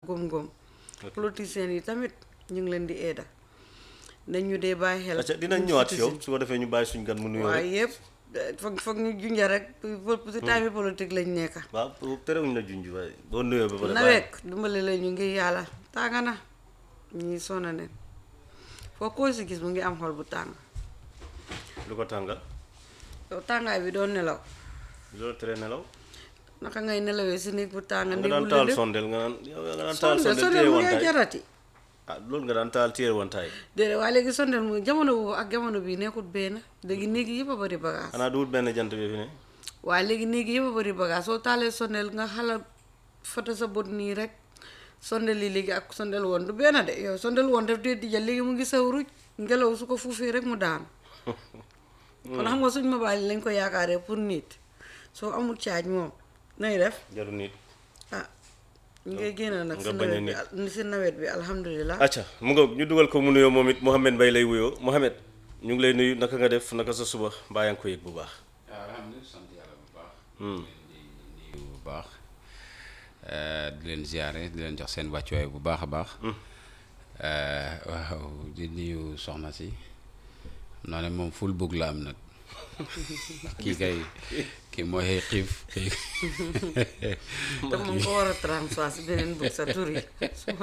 góom-góom politiciens yi tamit ñu ngi leen di eeda nañ ñu dee bàyyi xel acca dinañ ñëwaat si yow su ko defee ñu bàyyi suñ gan mu nuyoo waaye rek yëpp eh, foog foog ñu junja rek si time politique lañ nekka waaw terewuñ la junj waaye boo nuyoo ba pare nawet dimbali la ñu ngi yàlla tànga na ñii sonna neen foo koo si gis mu ngi am xol bu tàng lu ko tàngal yow tàngaay bi doon nelaw loolu tere nelaw naka ngay nelawee si néeg bu tàng nga néeg daan bu taal lëndëm sondel nga naan yow nga daan taal sondel sondel sondel téye mu ngay wantaay jarati ah loolu nga daan taal téye wantaay déedéet waaye léegi sondel mu jamono boobu ak jamono bii nekkut benn léegi néeg yi yëpp a bëri bagage xanaa duwut benn jant bi fi ne waaye léegi néeg yi yëpp a bëri bagage soo taalee sondel nga xala foto sa bët nii rek sondel yi léegi ak sondel woon du benn de yow sondel woon daf dee dijal léegi mu ngi saw ruj ngelaw su ko fuufee rek mu daan kon xam nga suñ mobile lañ ko yaakaaree pour nit soo amul caaj moom nay def jaru nit ah ñu ngay génn nag si nga bañ a nawet bi al- si nawet bi alhamdulilah acca mu nga ñu dugal ko mu nuyoo moom it Mouhamed Mbaye lay wuyoo Mouhamed ñu ngi lay nuyu naka nga def naka sa suba mbaa yaa ngi ko yëg bu baax waaw alhamdulilah sant yàlla bu baax. di nuyu bu baax eh, di leen ziare di leen jox seen wàccuwaay bu baax a baax. Eh, waaw di nuyu soxna si xam naa ne moom ful bëgg la am nag kii kay kii mooy xiif xiif te moom ko war a transfert si beneen bëgg sa tur yi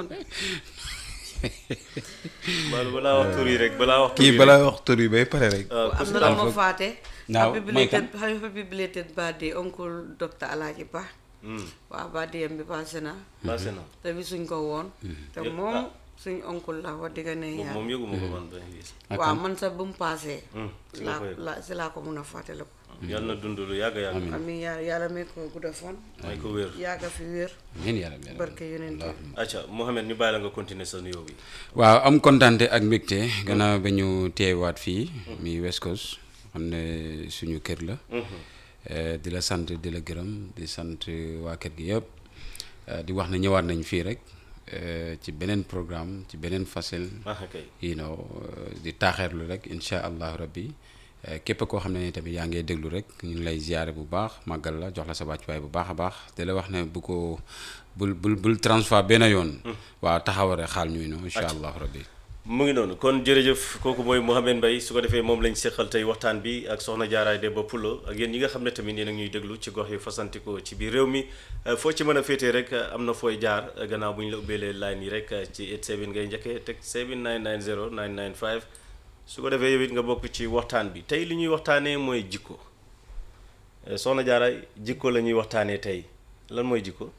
Mbaalu balaa wax tur yi rek balaa wax tur kii yi balaa wax tur yi bay pare rek. Ah, am na la ma faate Naaw, happy mooy belated happy belated birthday oncle docteur Alaaji Ba waaw birthday am bi passé na passé na te bi suñ ko woon te Yëg- moom ah. suñ oncle la wax dëgg ne moom yàlla moom yëguma ko man ba gis waaw man sax bu mu passé Hmm, si nga laa ko yëg. la si laa ko mun a fàttale ko yàlla na dund lu yàgg yàgg amiin yàlla yàlla may ko gudda fan may ko wér yàgga fi wér amiin yaa rabbi. barke yonent bi acca Mouhamed ñu bàyyi la nga continuer sa nuyoo bi waaw am kontante ak mbégte gannaaw ba ñu teewaat fii mi West Coast xam ne suñu kër la Eh, di la sant di la gërëm di sant waa kër gi yëpp Eh, di wax ne ñëwaat nañ fii rek eh, ci beneen programme ci beneen facile ah kay you know eh, di taaxeerlu rek incha allahu rabbi Eh, képp koo xam ne ni tamit yaa ngi déglu rek ñu ngi lay ziyaare bu baax màggal la jox la sa wàccuwaay bu baax a baax di la wax ne bu ko bul bul bul transfert benn yoon waaw taxaware xaal ñuy no incha allahu rabbi mu ngi noonu kon jërëjëf kooku mooy Mouhamed Mbaye su ko defee moom lañ seqal tey waxtaan bi ak soxna jaaraay de ba pulo ak yéen ñi nga xam ne tamit yéen a ngi ñuy déglu ci gox yu fasantikoo ci biir réew mi Euh, foo ci mën a féetee rek euh, am na fooy jaar euh, gannaaw bu ñu la ubbeelee line yi rek euh, ci 87 ngay njëkkee teg 7990 995 su ko defee yow it nga bokk ci waxtaan bi tey li ñuy waxtaanee mooy jikko Euh, soxna jaaraay jikko la ñuy waxtaanee tey lan mooy jikko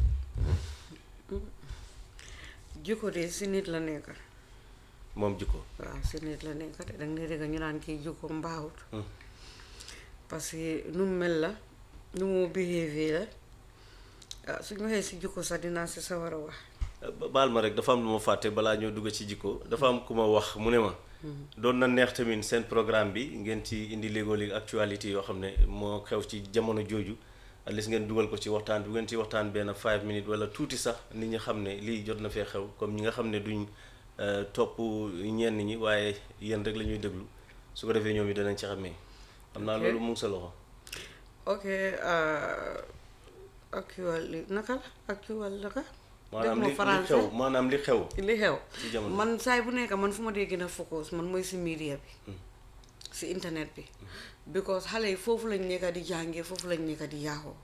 jikko de si nit la nekk moom jikko waaw si nit la nekk de danga ne dégg ñu naan kii jikko mbaawut parce que nu mu mel la nu mu behavior la ah suñu waxee si jikko sax dinaa si sa war a wax ba- baal ma rek dafa am lu ma fàtte balaa ñoo dugg ci jikko dafa am ku ma wax mu ne ma doon na neex tamit seen programme bi ngeen ci indi léegoo-léegi actualité yoo xam ne moo xew ci jamono jooju at least ngeen dugal ko ci waxtaan bi bu ngeen ci waxtaan benn five minutes wala tuuti sax nit ñi xam ne lii jot na fee xew comme ñi nga xam ne duñ euh, topp ñenn ñi waaye yéen rek la ñuy déglu su ko defee ñoom yi danañ ci xamee xam naa Ok. loolu mu ngi sa loxo ok ah, actual naka la actual naka maanaam def li ma li xew maanaam li xew li xew ci jamono. man saay bu nekk man fu ma dee gën a focus man mooy si media bi si internet bi because xale yi foofu lañ nekk di jàngee foofu lañ nekk di yaaxoo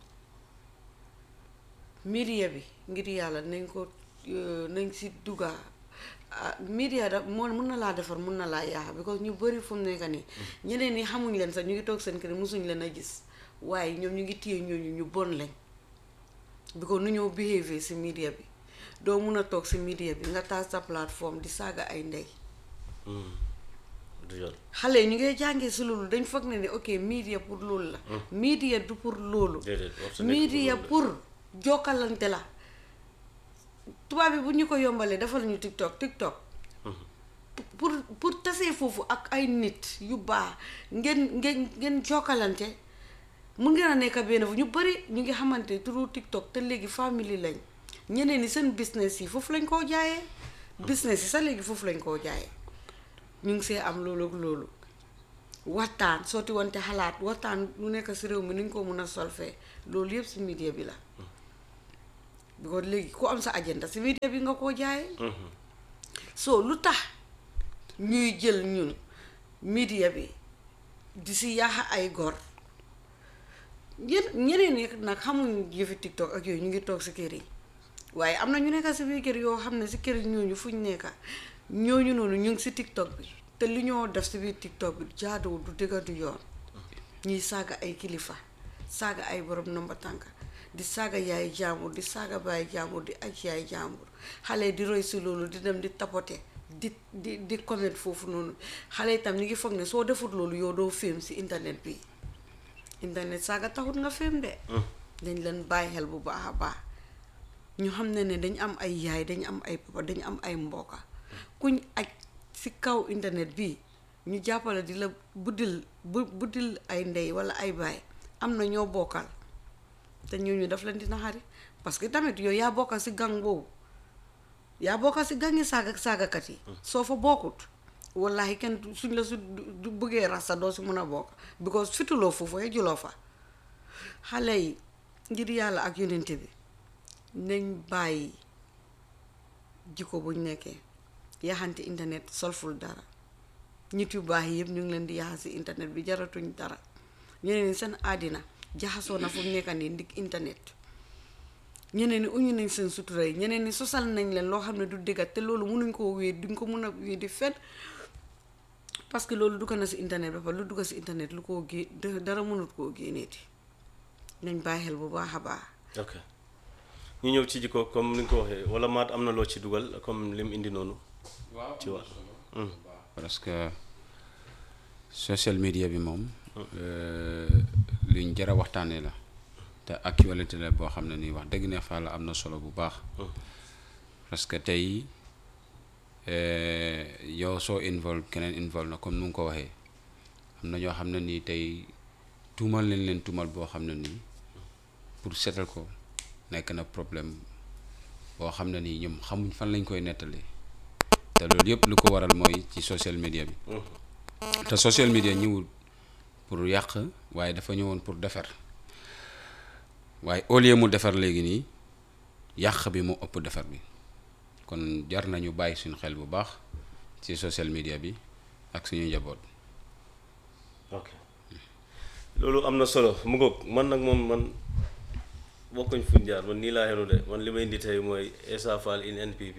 media bi ngir yàlla nañ ko euh, nañ si dugga ah media da moo mun na laa defar mun na laa yaaxa because ñu bëri fu mu nekk nii ñeneen ñi xamuñ leen sax ñu ngi toog seen kër mosuñ leen a gis waaye ñoom ñu ngi téye ñooñu ñu bon lañ because nu ñoo behavior si media bi doo mun a toog si media bi nga taal sa plateforme di saaga ay ndey du yoon xale yi ñu ngay jàngee si loolu dañ foog ne ne ok media pour loolu la media du pour loolu déedéet wax sa nekk media loolu la. pour jokkalante la tubaab bi bu ñu ko yombalee defal ñu tiktok tiktok pour pour tasee foofu ak ay nit yu baax ngeen ngeen ngeen jokkalante mun ngeen a nekk benn fu ñu bëri ñu ngi xamante turu tiktok te léegi famille lañ ñeneen ñi seen business yi foofu lañ koo jaayee business yi sax léegi foofu lañ koo jaayee ñu ngi see am loolu ak loolu waxtaan sotti wante xalaat waxtaan lu nekk si réew mi ni ñu ko mun a solfee loolu yëpp si media bi la because léegi ku am sa agenda si media bi nga koo jaayee so lu tax ñuy jël ñun media bi di si yaaxa ay gor ñen ñeneen ñi nag xamuñ yëfi tiktok ak yooyu ñu ngi toog si kër yi waaye am na ñu nekka si biir kër yoo xam ne si kër yi ñooñu fuñ nekka ñooñu noonu ñu ngi si tiktok bi te li ñoo def si biir tiktok bi jaaduwul du dëgga du yoon ñuy saaga ay kilifa saaga ay borom nomba tànk di saaga yaay jaambur di saaga baay jaambur di aj yaay jaambur xale di roy si loolu di dem di tapote di di di comment foofu noonu xale itam ñu ngi foog ne soo defut loolu yow doo film si internet bi internet saaga taxut nga film de dañ leen bàyyi xel bu baax a baax ñu xam ne ne dañ am ay yaay dañ am ay papa dañ am ay mbokka kuñ aj si kaw internet bi ñu jàppale di la buddil bu buddil ay ndey wala ay baay am na ñoo bokkal te ñooñu daf leen dina xari parce que tamit yow yaa bokkal si gang boobu yaa bokkal si gangi saaga saagakat yi soo fa bokkut wallahi kenn suñ la su du bëggee rasta doo si mun a bokk because fituloo foofu juloo fa xale yi ngir yàlla ak yonente bi nañ bàyyi jikko buñ nekkee yaxante internet solful dara nit yu baax yi yëpp ñu ngi leen di yaxa si internet bi jaratuñ dara ñeneen ñi seen àddina jaxasoo na fu mu nekka nii ndig internet ñeneen ñi uñu nañ seen sutura yi ñeneen ñi sosal nañ leen loo xam ne du dëgga te loolu mënuñ koo wéet duñ ko mun a wéet di fen parce que loolu dugg na si internet ba pare lu dugg si internet lu koo gé dara mënut koo génneeti nañ bàyyi xel bu baax a baax ok ñu ñëw ci jikko comme ni nga ko waxee wala maat am na loo ci dugal comme lim indi noonu waaw ci wàll parce que social media bi moom luñ jar a waxtaanee la te actualité la boo xam ne nii wax dëgg ne fa la am na solo bu baax parce que tey yow soo involve keneen involve na comme nu nga ko waxee am na ñoo xam ne nii tey tuumal leen leen tuumal boo xam ne nii pour seetal ko nekk na problème boo xam ne nii ñoom xamuñ fan lañ koy nettalee te loolu yëpp lu ko waral mooy ci social media bi te social media ñëwul pour yàq waaye dafa ñëwoon pour defar waaye au lieu mu defar léegi nii yàq bi moo ëpp defar bi kon jar nañu bàyyi suñu xel bu baax ci social media bi ak suñu njaboot. ok loolu am na solo mu ngoog man nag moom man bokkuñ fuñ jaar man nii laa xenu de man li may indi tey mooy Essa Faal in NPP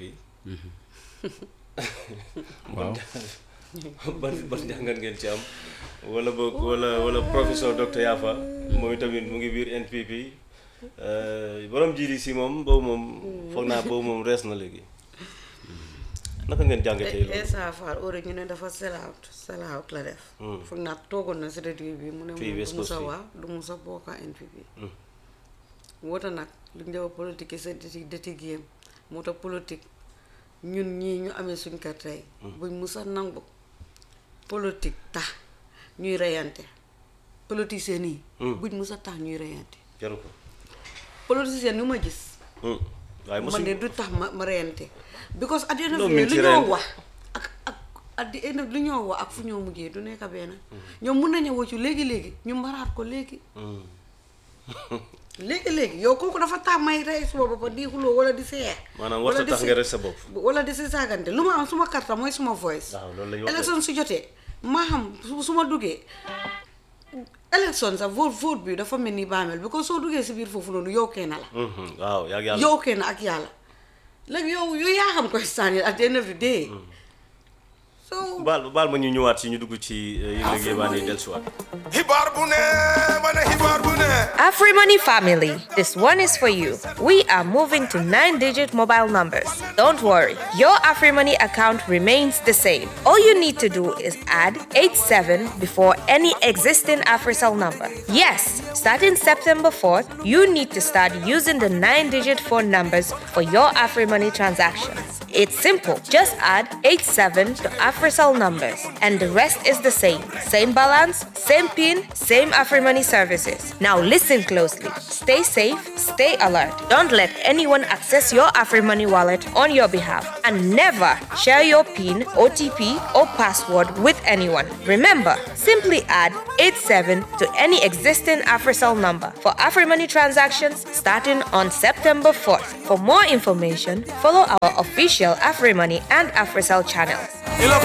waaw ban ban jàngat ngeen ci am wala boog wala wala professeur docteur Yafa moom tamit mu ngi biir NPP borom GDC moom boobu moom foog naa boobu moom rees na léegi naka ngeen jàngatee loolu Essa Faal ore ñu ne dafa sell out sell out la def foog naa toogoon na si rajo bi mu ne Fii moom West du musa Coast fii. waa du musa bokka NPP moo tax nag lu ñu defa politique sa deti deti géem moo tax politique ñun ñii ñu amee suñ kër tey buñ musa nangu politique tax ñuy reyante politicien yi buñ musa tax ñuy reyante jaru ko politicien yu ma gis waaye man de mosuñ du tax ma ma reyante because at the end of Loo the day min ci lu ñoo reyante? wax ak ak at the end of lu ñoo wax ak fu ñoo mujjee du nekk benn ñoom mun nañu wëccu léegi-léegi ñu mbaraat ko léegi léegi-léegi yow kooku dafa tax may rey suma boppa di xuloo wala di seex maanaam wala warta di tax si- nga rek sa bopp wala di si saagante lu ma am suma karta mooy suma voice waaw loolu la ñu wax de. élection su jotee maa xam su su ma duggee élection sax vote vote bi dafa mel ni baamel bi ko soo duggee si biir foofu noonu yow kenn la Mhm, waaw yaa yàlla yow kenn ak yàlla léegi yow yow yaa xam koy sànni at the end of the day so baal baal ma ñu ñëwaat ci ñu dugg ci yëg-yëg yébaane yi dellusiwaat xibaar bu ne ma ne xibaar bu ne AfriMoney family, this one is for you. We are moving to nine digit mobile numbers. Don't worry, your AfriMoney account remains the same. All you need to do is add 87 before any existing AfriCell number. Yes, starting September 4th, you need to start using the nine digit phone numbers for your AfriMoney transactions. It's simple. Just add 87 to AfriCell numbers, and the rest is the same. Same balance, same PIN, same AfriMoney services. Now listen closely. Stay safe, stay alert. Don't let anyone access your AfriMoney wallet on your behalf. And never share your PIN, OTP, or password with anyone. Remember, simply add 87 to any existing AfriCell number for AfriMoney transactions starting on September 4th. For more information, follow our official AfriMoney and AfriCell channels.